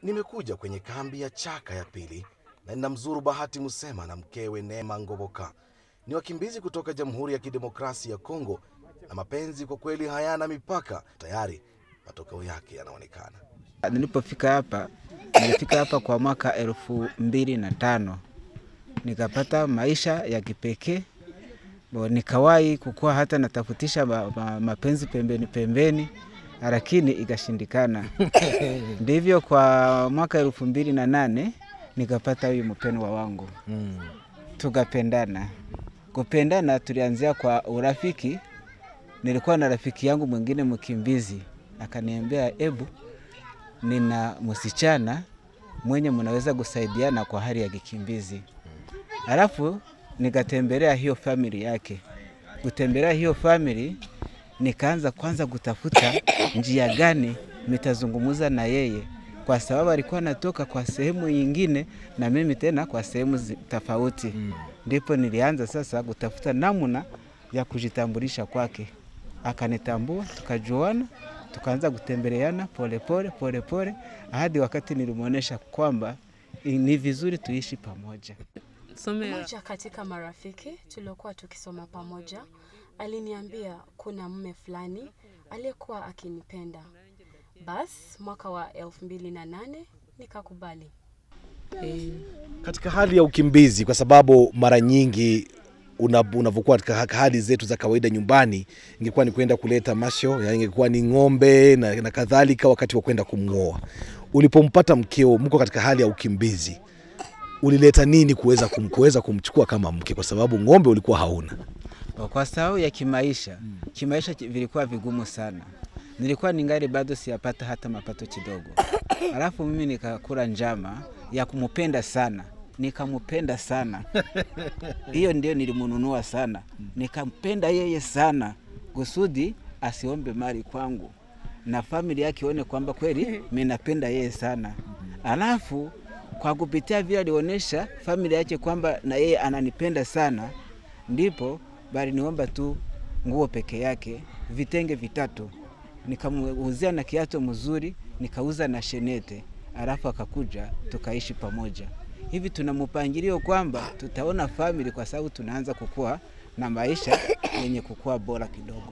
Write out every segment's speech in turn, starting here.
Nimekuja kwenye kambi ya Chaka ya pili na ninamzuru Bahati Musema na mkewe Neema Ngoboka. Ni wakimbizi kutoka Jamhuri ya Kidemokrasia ya Kongo, na mapenzi kwa kweli hayana mipaka. Tayari matokeo yake yanaonekana. Nilipofika hapa, nilifika hapa kwa mwaka elfu mbili na tano nikapata maisha ya kipekee Bo, nikawahi kukuwa hata natafutisha ma, ma, mapenzi pembeni pembeni, lakini ikashindikana. Ndivyo kwa mwaka elfu mbili na nane nikapata huyu mpendwa wangu Mm. tukapendana. Kupendana tulianzia kwa urafiki. Nilikuwa na rafiki yangu mwingine mkimbizi, akaniambia ebu, nina msichana mwenye mnaweza kusaidiana kwa hali ya kikimbizi. Alafu nikatembelea hiyo famili yake. Kutembelea hiyo famili, nikaanza kwanza kutafuta njia gani nitazungumza na yeye, kwa sababu alikuwa anatoka kwa sehemu nyingine na mimi tena kwa sehemu zi- tofauti. Ndipo nilianza sasa kutafuta namna ya kujitambulisha kwake, akanitambua, tukajuana, tukaanza kutembeleana polepole polepole hadi wakati nilimwonyesha kwamba i- ni vizuri tuishi pamoja. Somera. Mmoja katika marafiki tuliokuwa tukisoma pamoja aliniambia kuna mme fulani aliyekuwa akinipenda. Bas, mwaka wa elfu mbili na nane nikakubali. Eh, Katika hali ya ukimbizi, kwa sababu mara nyingi una- unavyokuwa katika ha- hali zetu za kawaida nyumbani, ingekuwa ni kwenda kuleta masho, yani ingekuwa ni ng'ombe na, na kadhalika, wakati wa kwenda kumng'oa. Ulipompata mkeo, mko katika hali ya ukimbizi, ulileta nini kuweza kum, kuweza kumchukua kama mke, kwa sababu ng'ombe ulikuwa hauna? Kwa sababu ya kimaisha, kimaisha ki- vilikuwa vigumu sana. Nilikuwa ningali bado siyapata hata mapato kidogo, alafu mimi nikakula njama ya kumupenda sana, nikamupenda sana. Hiyo ndio nilimununua sana, nikampenda yeye sana kusudi asiombe mali kwangu na familia yake ione kwamba kweli mimi napenda yeye sana. Alafu kwa kupitia vile alionyesha familia yake kwamba na yeye ananipenda sana, ndipo bali niomba tu nguo peke yake, vitenge vitatu, nikamuuzia na kiatu mzuri, nikauza na shenete, alafu akakuja tukaishi pamoja. Hivi tuna mpangilio kwamba tutaona family, kwa sababu tunaanza kukua na maisha yenye kukua bora kidogo.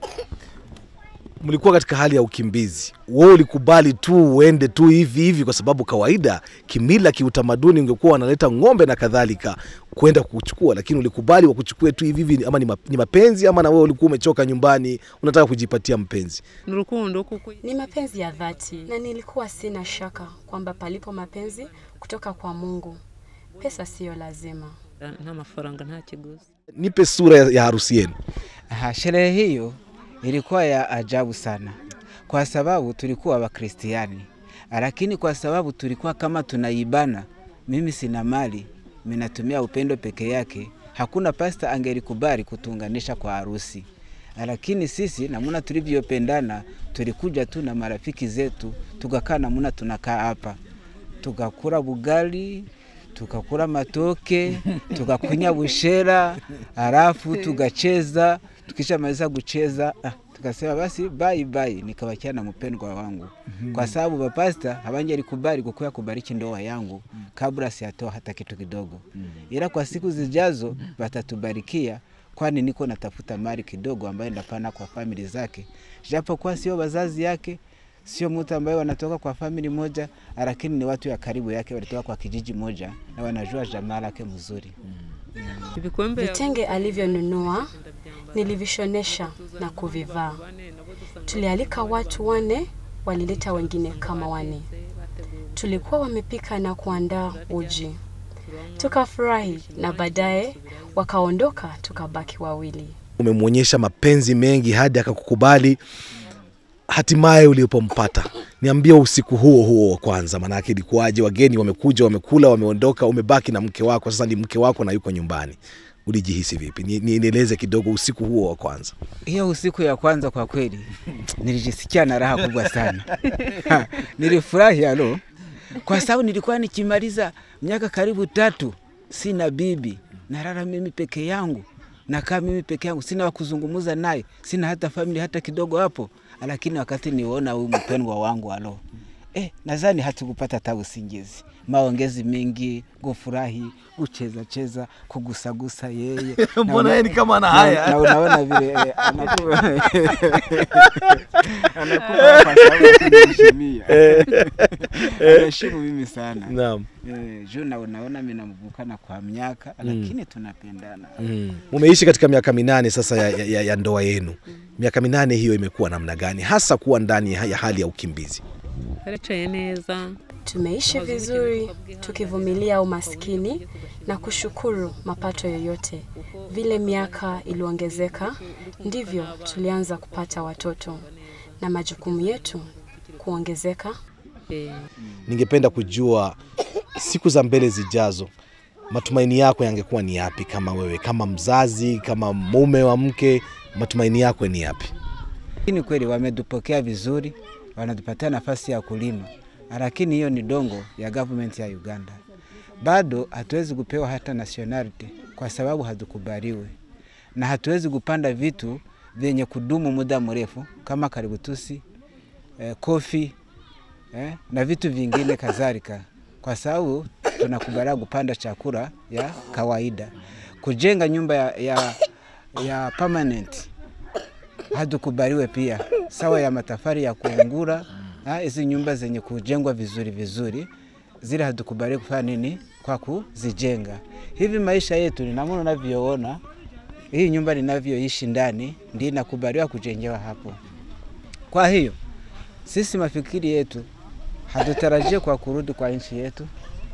mlikuwa katika hali ya ukimbizi, wewe ulikubali tu uende tu hivi hivi, kwa sababu kawaida, kimila, kiutamaduni, ungekuwa wanaleta ng'ombe na kadhalika kwenda kuchukua, lakini ulikubali wakuchukue tu hivi hivi, ama ni ma- ni mapenzi ama na wewe ulikuwa umechoka nyumbani, unataka kujipatia mpenzi? ni urukundo kuko Ni mapenzi ya dhati, na nilikuwa sina shaka kwamba palipo mapenzi kutoka kwa Mungu, pesa siyo lazima. nta mafaranga nta kiguzi. Nipe sura ya ya harusi yenu. Aha, sherehe hiyo ilikuwa ya ajabu sana, kwa sababu tulikuwa Wakristiani, lakini kwa sababu tulikuwa kama tunaibana, mimi sina mali, mimi natumia upendo peke yake, hakuna pasta angelikubali kutuunganisha kwa harusi. Lakini sisi namuna tulivyopendana, tulikuja tu na marafiki zetu, tukakaa namuna tunakaa hapa, tukakula bugali tukakula matoke tukakunya bushera, halafu tukacheza. Tukishamaliza kucheza ah, tukasema basi bye bye, nikabakia na mpendwa wangu, kwa sababu bapasta habangelikubali kukuya kubariki ndoa yangu kabla siyatoa hata kitu kidogo, ila kwa siku zijazo batatubarikia, kwani niko natafuta mali kidogo ambayo ndapana kwa famili zake, japokuwa sio wazazi yake sio mtu ambaye wanatoka kwa famili moja, lakini ni watu ya karibu yake, walitoka kwa kijiji moja na wanajua jamaa lake mzuri. Ibikombe ya- Vitenge alivyonunua nilivishonesha na kuvivaa. Tulialika watu wane, walileta wengine kama wane. Tulikuwa wamepika na kuandaa uji, tukafurahi na baadaye wakaondoka, tukabaki wawili. Umemwonyesha mapenzi mengi hadi akakukubali, hatimaye ulipompata, niambie usiku huo huo wa kwanza, maanake ilikuwaje? Wageni wamekuja, wamekula, wameondoka, umebaki na mke wako, sasa ni mke wako na yuko nyumbani, ulijihisi vipi? Ni- ni- Nieleze kidogo usiku huo wa kwanza. Hiyo usiku ya kwanza kwa kweli nilijisikia na raha kubwa sana. Ha, Nilifurahi alo, kwa sababu nilikuwa nikimaliza miaka karibu tatu sina bibi, nalala mimi peke yangu, nakaa mimi peke yangu, sina wa kuzungumza naye, sina hata famili hata kidogo hapo. Lakini wakati niona huyu mpendwa wangu alo, eh, nadhani hatukupata hata usingizi, maongezi mengi, kufurahi, kucheza cheza, kugusagusa yeye Na Mbona una- yeye ni kama ana na- haya? na unaona vile eh, anakuwa anakuwa kwa sababu ya kuniheshimia. anaheshimu mimi sana Naam. eh, juu na unaona mimi namvukana kwa miaka lakini tunapendana Mm. Mumeishi katika miaka minane sasa ya, ya, ya ndoa yenu. Miaka minane hiyo imekuwa namna gani, hasa kuwa ndani ya ya hali ya ukimbizi? baricaye neza Tumeishi vizuri tukivumilia umaskini na kushukuru mapato yoyote. Vile miaka iliongezeka, ndivyo tulianza kupata watoto na majukumu yetu kuongezeka. Eh, Ningependa kujua siku za mbele zijazo, matumaini yako yangekuwa ni yapi? Kama wewe, kama mzazi, kama mume wa mke, matumaini yako ni yapi? lakini kweli wametupokea vizuri wanatupatia nafasi ya kulima lakini hiyo ni dongo ya government ya uganda bado hatuwezi kupewa hata nationality kwa sababu hatukubaliwe na hatuwezi kupanda vitu vyenye kudumu muda mrefu kama kaributusi eh, kofi eh, na vitu vingine kadhalika, kwa sababu tunakubaliwa kupanda chakula ya kawaida. Kujenga nyumba ya, ya, ya permanent hatukubaliwe pia, sawa ya matafari ya kuungura ah, hizi nyumba zenye kujengwa vizuri vizuri, zile hatukubaliwi kufanya nini kwa kuzijenga. Hivi maisha yetu ni namna unavyoona hii nyumba ninavyoishi ndani, ndio inakubaliwa kujengewa hapo. Kwa hiyo sisi mafikiri yetu hatutarajie kwa kurudi kwa nchi yetu.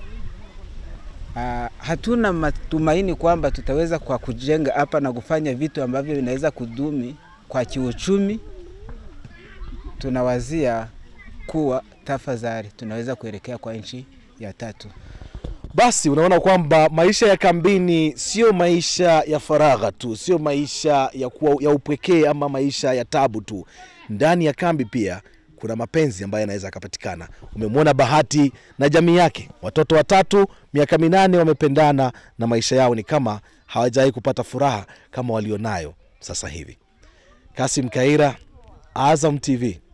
Uh, hatuna matumaini kwamba tutaweza kwa kujenga hapa na kufanya vitu ambavyo vinaweza kudumi kwa kiuchumi. Tunawazia kuwa tafadhali tunaweza kuelekea kwa nchi ya tatu. Basi unaona kwamba maisha ya kambini sio maisha ya faragha tu, sio maisha ya, kuwa, ya upwekee ama maisha ya tabu tu. Ndani ya kambi pia kuna mapenzi ambayo yanaweza yakapatikana. Umemwona Bahati na jamii yake, watoto watatu, miaka minane, wamependana na maisha yao ni kama hawajawahi kupata furaha kama walionayo sasa hivi. Kasim Kaira, Azam TV.